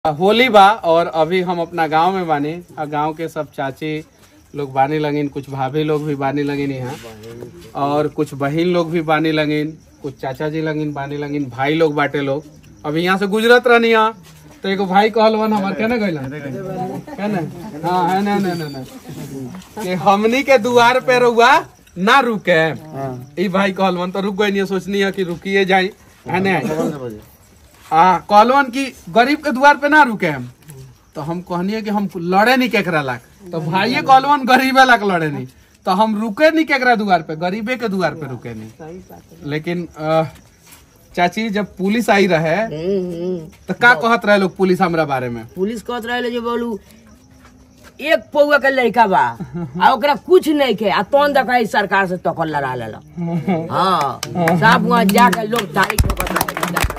होली बा और अभी हम अपना गांव में बानी और गांव के सब चाची लोग बानी लगिन कुछ भाभी लोग भी बानी लगिन यहाँ और कुछ बहन लोग भी बानी लगिन कुछ चाचा जी लगिन बानी लगिन भाई लोग बाटे लोग अभी यहाँ से गुजरत रहनी यहाँ तो एगो भाई कहल वन हमार कहने गइलन कहने हाँ है ना ना ना ना कि हमनी के दुआर पे रुआ ना रुके ई भाई कहल वन तो रुक गई नहीं सोचनी है कि रुकिए जाई है ना आ कहलवन कि गरीब के द्वार पे ना रुके हम तो हम कहनी कि हम लड़े नहीं केकरा लाख तो भाइये कहलवन गरीबे लाख लड़े नहीं तो हम रुके नहीं केकरा द्वार पे गरीबे के द्वार पे रुके नहीं लेकिन अ, चाची जब पुलिस आई रहे तो का कहत रहे लोग पुलिस हमरा बारे में पुलिस कहत रहे जो बोलू एक पौआ के लड़का बा आ ओकरा कुछ नहीं के आ तोन देखा ई सरकार से टक्कर लड़ा लेला हाँ सब वहाँ जाके लोग तारीख ठोकत रहे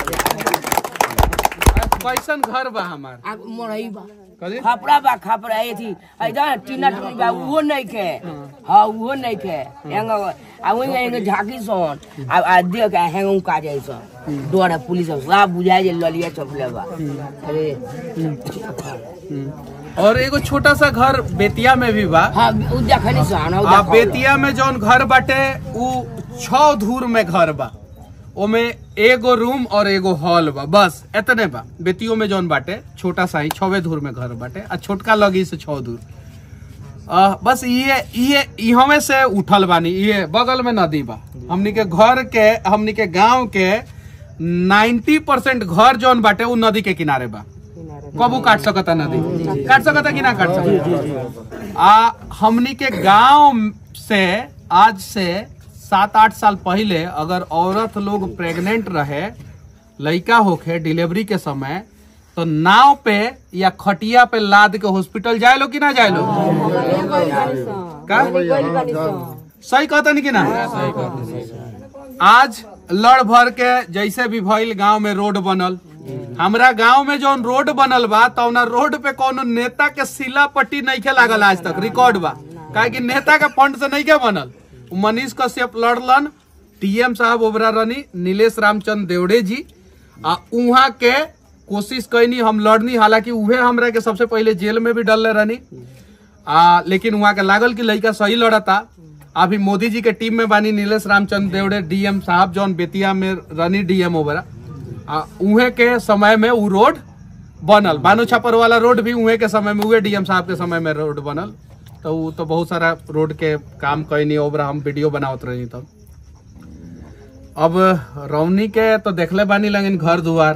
कैसन घर बा हमार आ मोरई बा कथी? खपड़ा बा खपड़ा ए थी इधर टीना टूटी बा उहो नहीं के हाँ उहो नहीं के एंग आ वही एंग झाकी सोन आ आ देख के हेंग का जाई सन डोरा पुलिस सब बुझाई जे ललिया चपले बा अरे और एगो छोटा सा घर बेतिया में भी बा हाँ उ देखनी सन उ आ देखनी। बेतिया में जौन घर बाटे उ छह धूर में घर बा ओमे एगो रूम और एगो हॉल बा बस एतने बा बेतियो में जौन बाटे छोटा सा ही छवे धूर में घर बाटे आ छोटका लगी से छह धूर आ, बस ये ये इहमे से उठल बानी ये बगल में नदी बा हमनी के घर के हमनी के गांव के 90 परसेंट घर जौन बाटे उ नदी के किनारे बा कबू काट सकता नदी काट सकता कि ना काट सकता आ हमनी के गांव से आज से सात आठ साल पहले अगर औरत लोग प्रेग्नेंट रहे लड़का होखे डिलीवरी के समय तो नाव पे या खटिया पे लाद के हॉस्पिटल जाए लो कि ना जाए लो का सही कहता नहीं कि ना आज लड़ भर के जैसे भी भइल गांव में रोड बनल हमरा गांव में जौन रोड बनल बा तौना रोड पे कोनो नेता के सिला पट्टी नहीं के लागल आज तक रिकॉर्ड बा काहे कि नेता के फंड से नहीं के बनल उ मनीष कश्यप लड़लन टीएम साहब ओबरा रनी नीलेश रामचंद्र देवड़े जी आ उहाँ के कोशिश कैनी हम लड़नी हालांकि उहे हमरा के सबसे पहले जेल में भी डलले रहनी आ लेकिन वहाँ के लागल कि लड़का सही लड़ता अभी मोदी जी के टीम में बानी नीलेश रामचंद्र देवड़े डीएम साहब जौन बेतिया में रनी डीएम ओबरा आ उहे के समय में उ रोड बनल बानो छापर वाला रोड भी उहे के समय में उहे डीएम साहब के समय में रोड बनल तो उ तो बहुत सारा रोड के काम कैनी ओबरा हम वीडियो बनावत रही तब अब रौनी के तो देखले बानी लगिन घर दुआर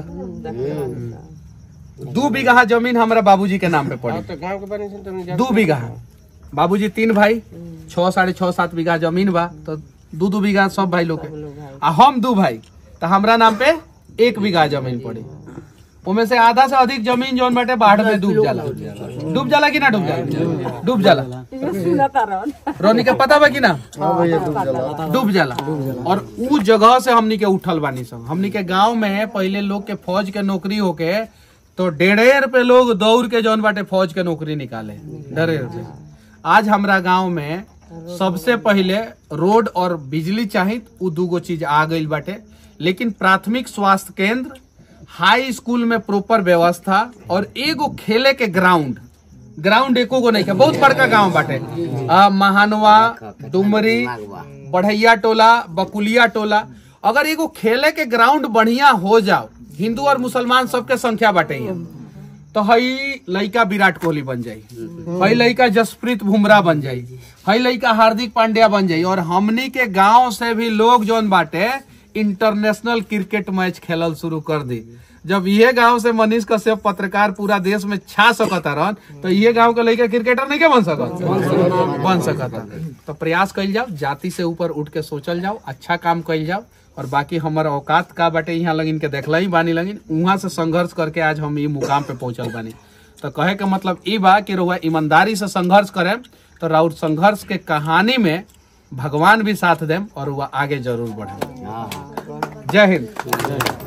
दू बीघा जमीन हमरा बाबूजी के नाम पे पड़ी दू बीघा बाबूजी तीन भाई छह साढ़े छह सात बीघा जमीन बा तो दू दू बीघा सब भाई लोग के आ हम दू भाई तो हमरा नाम पे एक बीघा जमीन पड़ी उमे से आधा से अधिक जमीन जौन बाटे बाढ़ में डूब जाला डूब जाला कि ना डूब जाला डूब जाला रोनी के पता बा कि ना डूब जाला और उ जगह से हमनी के उठल बानी सब हमनी के गांव में पहले लोग के फौज के नौकरी होके तो डेढ़ेर पे लोग दौड़ के जौन बाटे फौज के नौकरी निकाले डरेर पे आज हमरा गांव में सबसे पहले रोड और बिजली चाहिए उ दूगो चीज आ गई बाटे लेकिन प्राथमिक स्वास्थ्य केंद्र हाई स्कूल में प्रॉपर व्यवस्था और एगो खेले के ग्राउंड ग्राउंड एको गो नहीं है बहुत बड़का गांव बाटे आ, महानवा डुमरी बढ़ैया टोला बकुलिया टोला अगर एगो खेले के ग्राउंड बढ़िया हो जाओ हिंदू और मुसलमान सबके संख्या बाटे यहाँ। तो हई लड़का विराट कोहली बन जाई हई लड़का जसप्रीत बुमराह बन जाई हई लड़का हार्दिक पांड्या बन जाई और हमनी के गांव से भी लोग जौन बाटे इंटरनेशनल क्रिकेट मैच खेलल शुरू कर दी जब ये गांव से मनीष कश्यप पत्रकार पूरा देश में छा सकता रहन तो ये गांव के लड़का क्रिकेटर नहीं के बन सकत बन सकता तो प्रयास कइल जाओ जाति से ऊपर उठ के सोचल जाओ अच्छा काम कइल जाओ और बाकी हमारा औकात का बाटे यहाँ लगिन के देखला ही बानी लगिन वहां से संघर्ष करके आज हम ये मुकाम पे पहुंचल बानी तो कहे के मतलब ई बा कि रउआ ईमानदारी से संघर्ष करे तो राउर संघर्ष के कहानी में भगवान भी साथ देम और वह आगे जरूर बढ़े जय हिंद